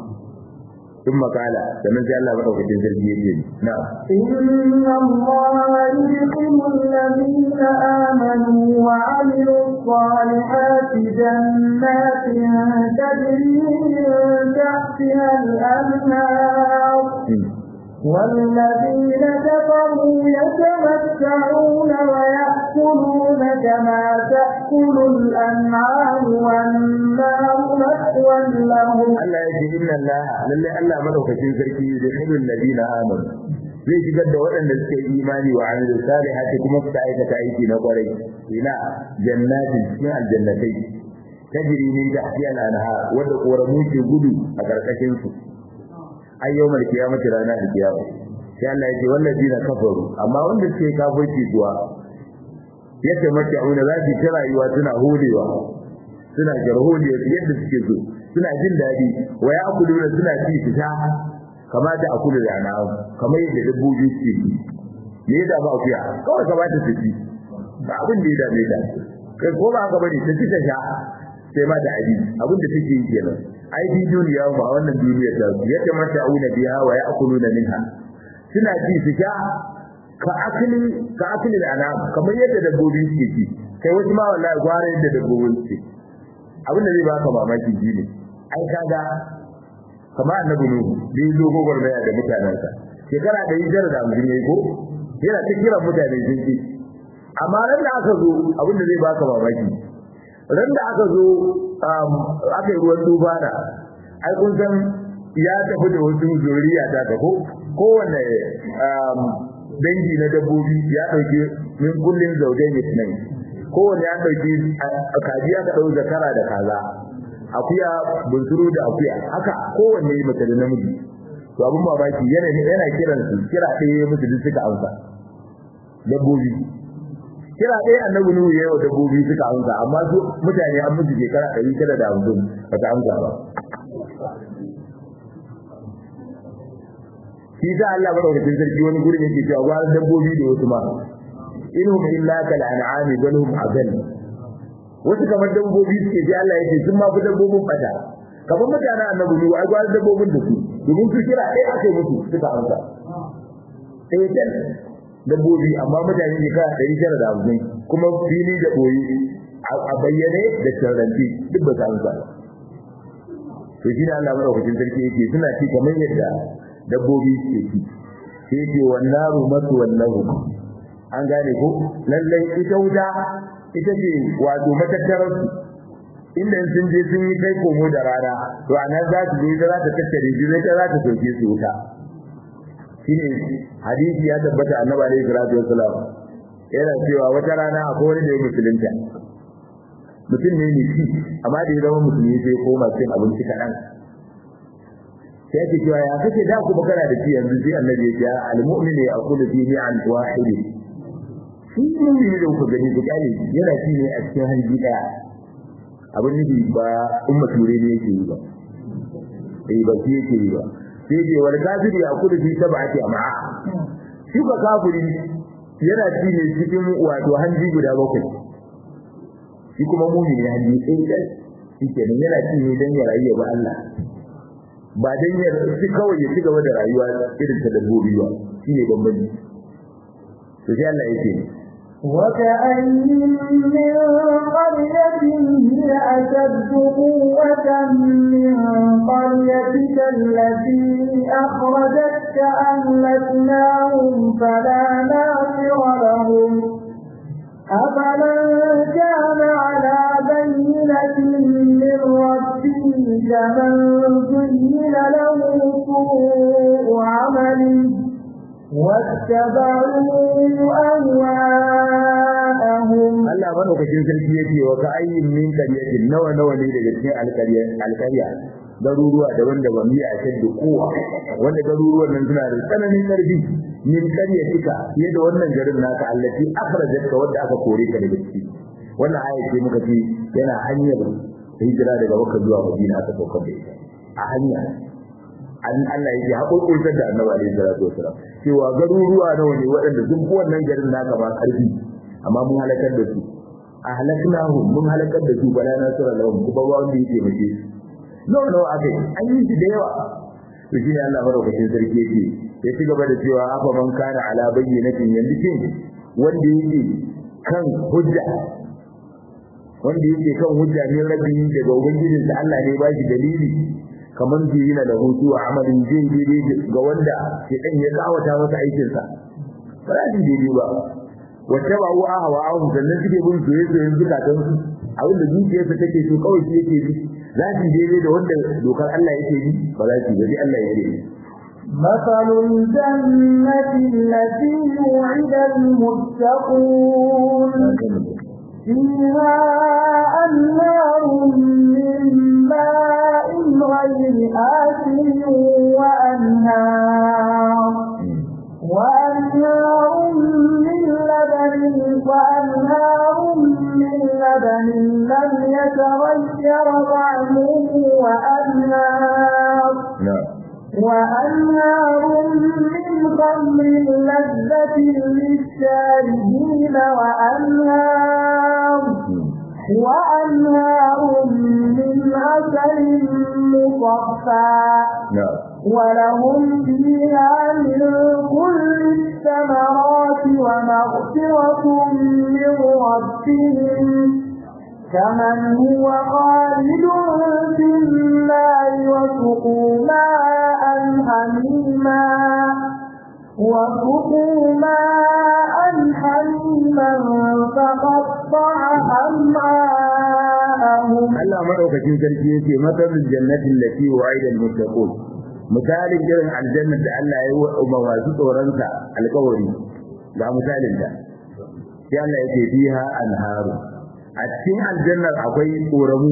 ثم قال فمن جعل الله مدوكتين سرقي يجيب نعم إن الله يدخل الذين آمنوا وعملوا الصالحات جنات تجري من تحتها الأنهار والذين كفروا يتمتعون ويأكلون كما تأكل الأنعام والنار مثوى لهم Allah ya ce inna Allah lalle Allah madaukakin sarki da khilul ladina amanu zai shigar da waɗanda suke imani wa amilu salihati kuma suka aikata aiki na kwarai ina jannatin cikin aljannatai tajri min tahtiha al-anhar wadda koramu ke gudu a karkashin su ayyawmal qiyamati ranar qiyama sai Allah ya ce wallazina kafaru amma wanda suke kafirci kuwa yace mace auna za su ta rayuwa suna holewa suna jarholiya yadda suke so suna jin daɗi wa ya akulu da suna ci su sha kamata a kula da na'am kamar yadda dabbobi suke yi me ya dama akuya kawai kamata su ci ba abin da ya dame ta kai ko ba haka bane ta ci ta sha sai ma da abi abin da take yi kenan ai bi duniya ba wannan duniya ta yadda mata auna biya wa ya akulu da minha suna ci su sha ka akili ka akili da anam kamar yadda dabbobi suke ci kai wasu ma wallahi gwara yadda dabbobi suke abin da zai baka mamaki shi ne ai kaga kamar annabi nuhu da yazo gogor da da mutanansa shekara da hijira da mun yayi ko yana ta kira mutane sun ci amma ran da aka zo abin da zai baka mamaki ran da aka zo aka yi ruwan tufana ai kun san ya tafi da wasu zuriya ta ta ko kowanne dangi na dabbobi ya dauke min kullin zaujaini tunai kowanne ya dauki kaji aka dau zakara da kaza akuya bunsuru da akuya haka kowanne mace da namiji to abun mamaki yana yana kiran su kira ɗaya musu duk suka amsa dabbobi kira ɗaya annabi nuhu yayi wa dabbobi suka amsa amma su mutane an musu shekara ɗari tara da hamsin ba ta amsa ba shi sa Allah madaukakin sarki wani gurin yake cewa gwara dabbobi da wasu ma inhum illa kal an'ami bal hum azal wasu kamar dabbobi suke ji Allah yake sun ma fi dabbobin fata kamar mutanen annabi ne ai gwara dabbobin da su domin su kira ɗaya aka yi musu suka amsa ɗaya jan dabbobi amma mutane ne kawai ɗari tara da hamsin kuma fili da ɓoye a bayyane da tarranci duk ba su amsa to shi ne Allah madaukakin sarki yake suna ci kamar yadda dabbobi suke ci sai yake wannan rumatu wallahu an gane ko lallai ita wuta ita ce wato matattarar su inda sun je sun yi kai komo da rana to a nan za su je ita za ta tattare shi zai ta za ta soke su wuta shine hadisi ya tabbata annabi alaihi salatu wassalam yana cewa wata rana akwai wani da ya musulunta mutum ne ne shi amma da ya zama musulmi sai koma cin abinci kaɗan sai ake cewa ya kake da ku bakara da shi yanzu sai annabi ya ce al-mu'min ya aqulu fi mi'an wahid shi ne da ku gani ku kale yana ci ne a cikin hanji daya abin nufi ba umma ture ne yake yi ba eh ba shi yake yi ba sai ce wal kafiri ya aqulu fi sab'ati am'a shi ba kafiri yana ci ne cikin wato hanji guda bakwai shi kuma mu'mini hanji ɗaya shi kenan yana ci ne dan ya rayu ba Allah ba dan ya ci kawai ya ci gaba da rayuwa irin ta dabbobi ba shine bambanci to sai Allah yake وكأي من قرية هي أشد قوة من قريتك التي أخرجتك أهلكناهم فلا ناصر لهم أفمن كان على بينة من ربه كمن زين له سوء عمله واتبعوا أهواءهم Allah madaukakin sarki yake wa ka ayyin min qaryatin nawa nawa ne daga cikin alqarya alqarya garuruwa daban-daban miya a shaddu kowa wanda garuruwan nan suna da tsananin karfi min karya tika fiye da wannan garin naka allati akhrajatka wanda aka kore ka daga ciki wannan aya ce muka ce yana hanyar hijira daga Makka zuwa Madina aka sauka da ita a hanya an Allah yake haƙoƙotar da Annabi alaihi salatu wasalam cewa garuruwa nawa ne waɗanda sun fi wannan garin naka ba karfi amma mun halakar da su ahlaknahu mun halakar da su bala nasara lahum kuma ba wanda yake mace nawa nawa aka yi an yi shi da yawa to shine Allah madaukakin sarki yake ya ci gaba da cewa afa man kana ala bayyinatin yanzu kin wanda yake kan hujja wanda yake kan hujja ne rabbi daga ubangijin da Allah ne ba shi dalili kamar ji yana da hutu a amalin jin daidai ga wanda ke dan ya kawata masa aikin sa ba za su daidai ba wacce ba wa hawa ahun sannan suke bin soye soyen zukatan su abin da zuciyarsa take so kawai shi yake bi za su daidai da wanda dokar Allah yake bi ba za su yi Allah yake bi مثل الجنة التي وعد المتقون فيها أنهار من ماء غير آسن وأنهار وأنهار من لبن وأنهار من لبن لم يتغير طعمه وأنهار وأنهار من خمر لذة للشاربين وأنهار وأنهار من عسل مصفى ولهم فيها من كل الثمرات ومغفرة من ربهم كمن هو خالد في النار وسقوا ماء حميما وسقوا ماء حميما فقطع أمعاءهم Allah madaukakin sarki yake matsalin jannatin lati wa'ida al-muttaqun misalin irin aljannar da Allah ya yi wa masu tsoronsa alƙawari ga misalin da sai Allah yake fiha anharu a cikin aljannar akwai koramu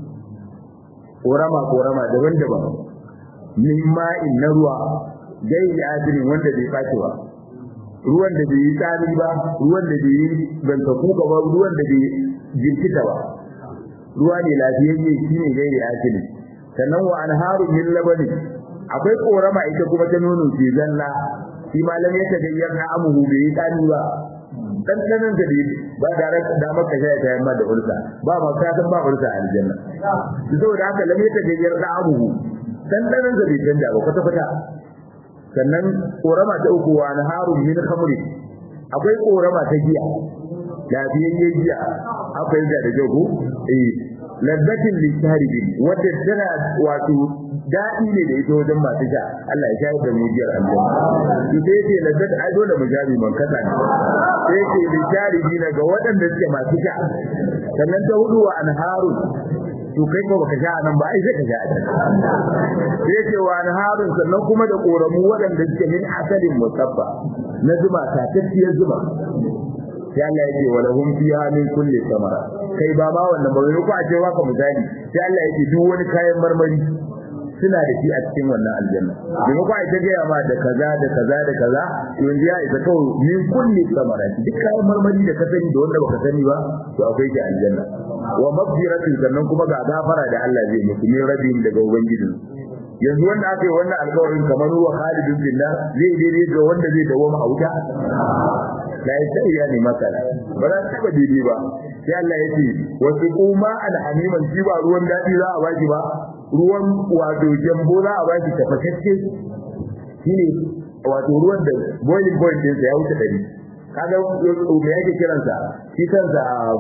korama korama daban-daban min ma'in na ruwa gairi asirin wanda bai faci ba ruwan da bai yi tsami ba ruwan da bai yi banta kuka ba ruwan da bai jirkita ba ruwa ne lafiyayye shine gairi asirin sannan wa anharu min labani akwai korama ita kuma ta nono ce zalla shi malam ya tagayyar na amuhu bai yi tsami ba dandanan da dai ba da da maka sai ta yamma da ulsa ba ma ka san ba ulsa a aljanna saboda haka lam ya tagayyar da amuhu dandanan da bai canja ba kwata kwata sannan korama ta uku wa naharun min khamri akwai korama ta giya lafiyayyen giya akwai da da jago eh laddatin lisharibin wadda tana wato daɗi ne da ita wajen masu sha Allah ya shayar da mu biyar aljanna to sai ce laddat ai dole mu jami man kasa ne sai ce lisharibin ga waɗanda suke masu sha sannan ta hudu wa anharun to kai ko baka sha nan ba ai sai ka sha a sai ce wa anharun sannan kuma da koramu waɗanda suke min asalin musabba na zuma tatacciyar zuma sai Allah ya ce wa lahum fiha min kulli samara kai ba ma wannan ba ko a ce waka misali sai Allah ya ce duk wani kayan marmari suna da shi a cikin wannan aljanna domin ko ai ta gaya ma da kaza da kaza da kaza yanzu ya isa kawai min kulli samara duk kayan marmari da ka sani da wanda baka sani ba to akwai shi aljanna wa maghfiratin sannan kuma ga gafara da Allah zai muku min rabin daga ubangijin yanzu wanda aka yi wannan alƙawarin kamar ruwa Khalid bin Nar zai daidai ga wanda zai dawo a wuta la sai ya ne masala ba za ta daidai ba sai Allah ya ce wasu kuma alhamiman shi ba ruwan dadi za a baki ba ruwan wato jambo za a baki tafashacce shine wato ruwan da boiling point din sa ya wuce dari kaga me yake kiransa shi kansa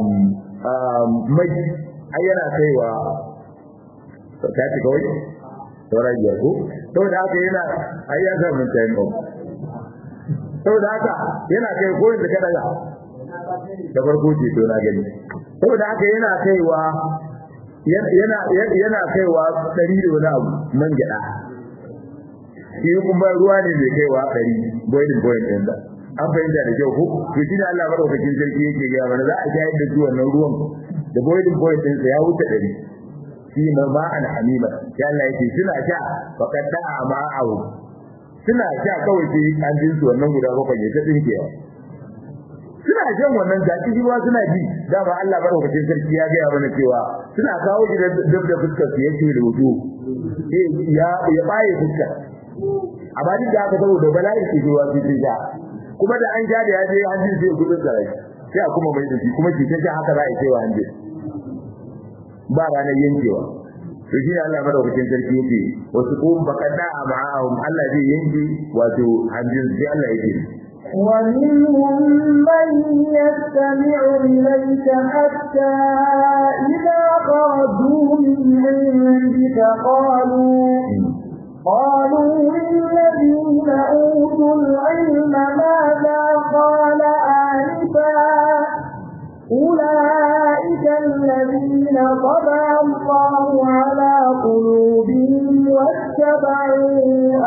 mai ai yana kaiwa ta ci kawai saura biyar ko saboda haka yana ai ya sa mun tayin ɗau saboda haka yana kai ko yanzu ka daga da farko ce to na gani saboda haka yana kaiwa yana yana kaiwa ɗari da wani abu man gyaɗa shi kuma ruwa ne mai kaiwa ɗari boiling point ɗin da an fahimta da kyau ko to shi ne Allah madaukakin sarki yake gaya mana za a shayar da su wannan ruwan da boiling point ɗin sa ya wuce ɗari shi ma ma'an hamima ya Allah yake suna sha faqad da'a ma'ahu suna sha kawai sai an jin su wannan guda bakwai ya ta dinkewa suna jan wannan zaki ruwa suna ji dama Allah madaukakin sarki ya ga mana cewa suna kawo shi da dab da fuskar su yake da wudu ya ya baye fuskar amma duk da haka saboda bala'i ke zuwa su ja kuma da an ja da ya je hanjin sai gudun sarai sai a kuma mai da shi kuma ki ta haka za a yi wa hanjin ba ranar yankewa to shi Allah madaukakin sarki yake wasu kuma bakada a ma'ahum Allah zai yanke wato hanjin sai Allah yake ومنهم من يستمع إليك حتى إذا خرجوا من عندك قالوا قالوا للذين أوتوا العلم ماذا قال آنفا أولئك الذين طبع الله على قلوبهم واتبعوا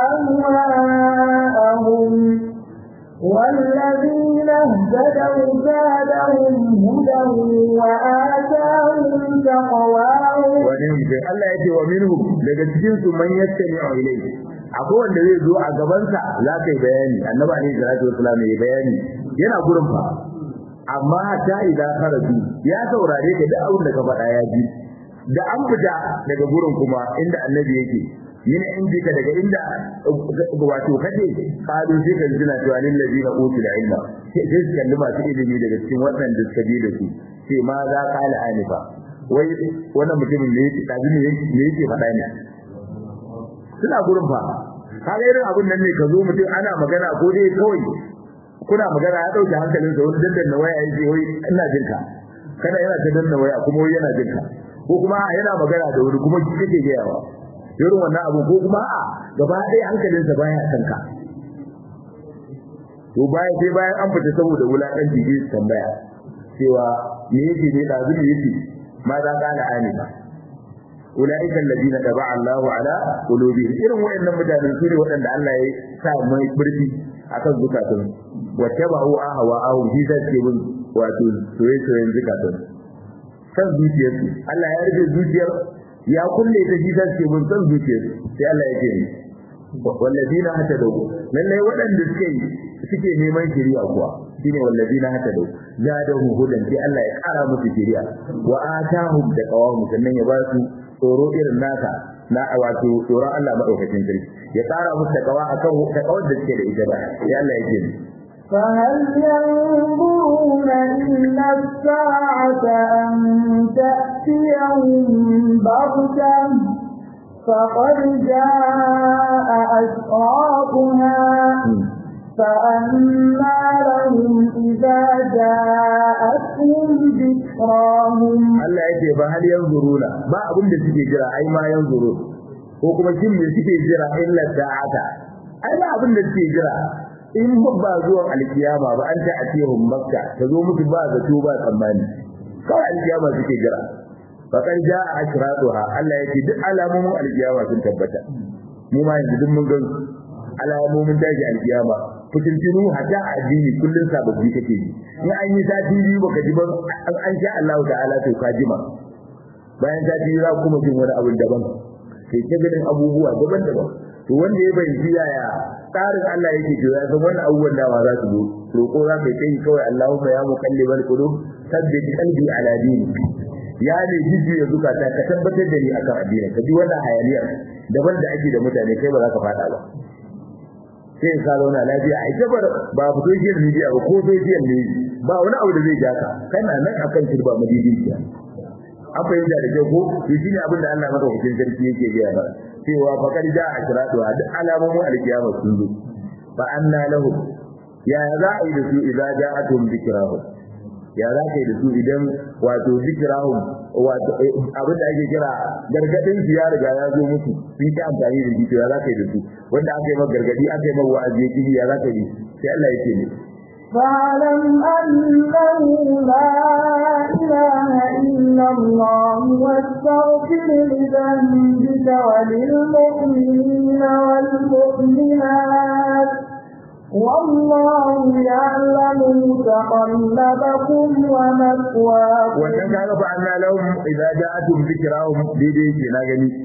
أهواءهم والذين اهتدوا زادهم هدى وآتاهم تقواهم ونمجد الله يجي ومنهم daga cikin su man yastami'u ilayhi akwai wanda zai zo a gabansa za ka yi bayani annabi alaihi salatu wasallam ya bayani yana gurin fa amma ta idan karatu ya saurare ka duk abin da ka faɗa ya ji da an fita daga gurin kuma inda annabi yake min indika daga inda wato kace qalu sai ka jina to alil ladina utul ilma sai su kalli masu ilimi daga cikin waɗanda suka bi da su sai ma za ka ala anifa wai wannan mutumin ne yake tabi ne ne yake faɗa ne suna gurin fa kaga irin abun nan ne ka zo mutum ana magana ko dai kawai kuna magana ya dauke hankalin sa wani dandan waya yace wai ina jin ka kana yana ta danna waya kuma wai yana jin ka ko kuma yana magana da wuri kuma kike ga yawa irin wannan abu ko kuma a gaba ɗaya hankalinsa baya kanka to bayan sai bayan an fita saboda wulaƙanci zai tambaya cewa me yake ne ɗazu ne yake ma za ka ala ani ba ula'ikan ladina taba Allahu ala qulubihim irin wayannan mutanen su ne waɗanda Allah ya sa mai burfi akan zukatun wa tabu ahwa ahum shi zai ce bin wato soyayyen zukatun kan zuciyarsu Allah ya rufe zuciyar ya kulle ta shi zai ce bin san zuciyarsu sai Allah ya ce walladina hatadu lallai waɗanda suke suke neman shari'a kuwa shine walladina hatadu zadahum hudan sai Allah ya kara musu shari'a wa atahum da qawam sannan ya ba su tsoro irin naka na wato tsoron Allah madaukakin sarki ya kara musu takawa akan takawar da suke da ita ba sai Allah ya ce فهل ينظرون إلا الساعة أن تأتيهم بغتة فقد جاء أشراطها فأما لهم إذا جاءتهم ذكراهم Allah yake ba hal yanzuruna ba abin da suke jira ai ma yanzuru ko kuma shin me suke jira illa sa'ata ai ba abin da suke jira in ba zuwan alkiyama ba an ta atihum makka ta zo musu ba zato ba tsammani kawai alkiyama suke jira fakan ja a ashratuha Allah yake duk alamomin alkiyama sun tabbata mu ma yanzu duk mun ga alamomin daji alkiyama fitintinu hatta addini kullun sababbi kake ji in an yi sati biyu baka ji ba an sha Allah ta'ala to ka jima bayan sati biyu za kuma jin wani abu daban sai ta ganin abubuwa daban-daban to wanda ya bayyana yaya tsarin Allah yake to ya san wannan abubuwan da ma za su zo roko za ka yi kawai Allahumma ya muqallibal qulub sabbit qalbi ala dini ya ne jiji ya zukata ka tabbatar da ni akan addini ka ji wannan hayaniyar daban da ake da mutane kai ba za ka fada ba sai ka zauna lafiya a jabar ba fito shi da media ba ko social ne ba wani abu da zai ja ka kana nan akan turba madidiciya an fahimta da kyau ko to shine abin da Allah madaukakin sarki yake gaya ba cewa fakar ja a kiratu a duk alamomin alkiyama sun zo fa anna lahu ya za a yi da su idza ja'atuhum dhikrahum ya za ka yi da su idan wato dhikrahum wato abin da ake kira gargadin su ya riga ya zo musu sun ki amfani da shi to ya za ka yi da su wanda aka yi maka gargadi aka yi maka wa'azi ya kiji ya za ka yi sai Allah ya ce ne فاعلم أنه لا إله إلا الله واستغفر لذنبك وللمؤمنين والمؤمنات والله يعلم متقلبكم ومثواكم wannan kaga fa anna lahum idza ja'atuhum dhikrahum daidai ke na gani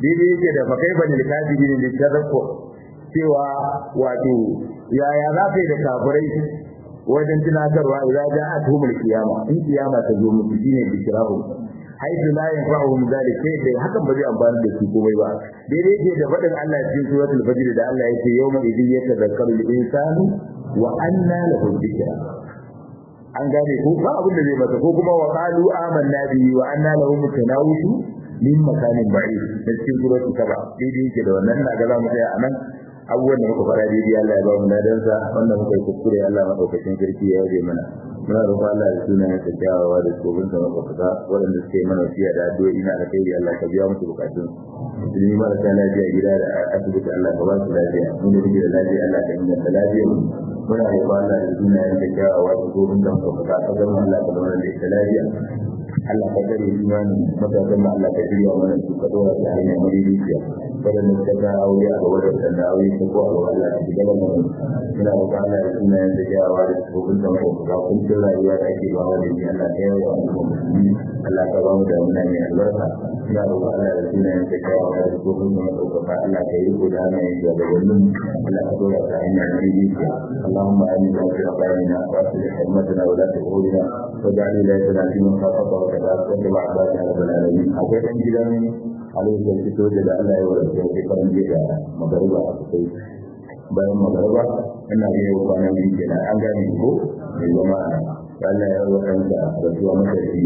daidai yake da fa kaifa lil kafirin da tadakku cewa wato yaya za ka yi da kafirai wajen tunatarwa idan ja a tuhumul kiyama in kiyama ta zo musu shine bishirahu haitu la yanfa'uhum zalik sai dai hakan ba zai amfani da su komai ba daidai yake da faɗin Allah cikin suratul fajr da Allah yake yawma idin yatadhakkaru al-insanu wa anna lahu dhikra an gane ko ba abin da zai masa ko kuma wa qalu amanna bihi wa anna lahu mutanawushu min makanin ba'id da cikin suratul saba daidai yake da wannan na ga za mu tsaya anan abubuwan da muka fara daidai Allah ya ba mu ladansa wannan muka yi kuskure Allah madaukakin sarki ya yaje mana muna roƙon Allah da sunan ya kyawawa da tsofin sa mafaka waɗanda suke mana wasiya da addu'o'i na alkhairi Allah ka biya musu bukatun musulmi marasa lafiya gida da asibiti Allah ka ba su lafiya mun da da lafiya Allah ka inganta lafiya muna roƙon Allah da sunan ya kyawawa da tsofin sa mafaka ka zama Allah ka zama da ita lafiya Allah ka kare imanin matasan ma Allah ka shirya mana su ka dora ta hanyar madaidaiciya waɗanda suka ta aure a gaba da waɗanda aure ta ko a gaba Allah ka shiga da mana muna roƙon Allah da sunan ya kyawawa da tsofin sa mafaka kun cikin rayuwa da ake ba wani ne Allah ta yawa a musulmi Allah ka ba mu da muna mai albarka ina roƙon Allah da sunayen ta kawo da tsohon mu ɗaukaka Allah ka yi ko da hana yin shugabannin Allah ka dora ta hanyar mai rijiya Allahumma amin wa fi aqalina wa asli himmatana wa la tuhulina wa ja'al ilayna fi man khafafa wa tawakkal wa abada ya rabbal alamin akwai dan gidan alaihi da fito da Allah ya warke shi kan gida magariba a kai bayan magariba ina ga yau kwana biyu kenan an gane ko mai zama Allah ya rawa kanka da zuwa matashi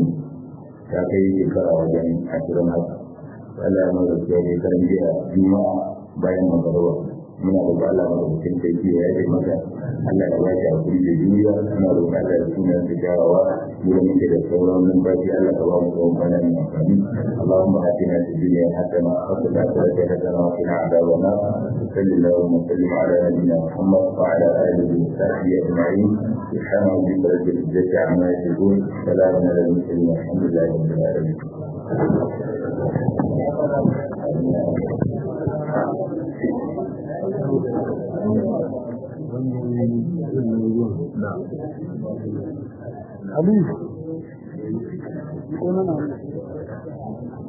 ta kai shekara wajen ashirin haka Allah ya mara zuwa ne karan jiya juma'a bayan magarawa muna da ba Allah da mutum kai jiya ya yi maka Allah ya baki hakuri da juriya muna da Allah da sunan da jawawa mu da muke da sauran numfashi Allah ka ba mu tsawon bana mai amfani Allahumma atina fid dunya hasana wa fil akhirati hasana wa qina adhaban nar sallallahu wa sallim ala nabiyyina Muhammad wa ala alihi wa sahbihi ajma'in سبحان ربك رب العزة عما يصفون سلام على المرسلين والحمد لله رب العالمين Ali, ko na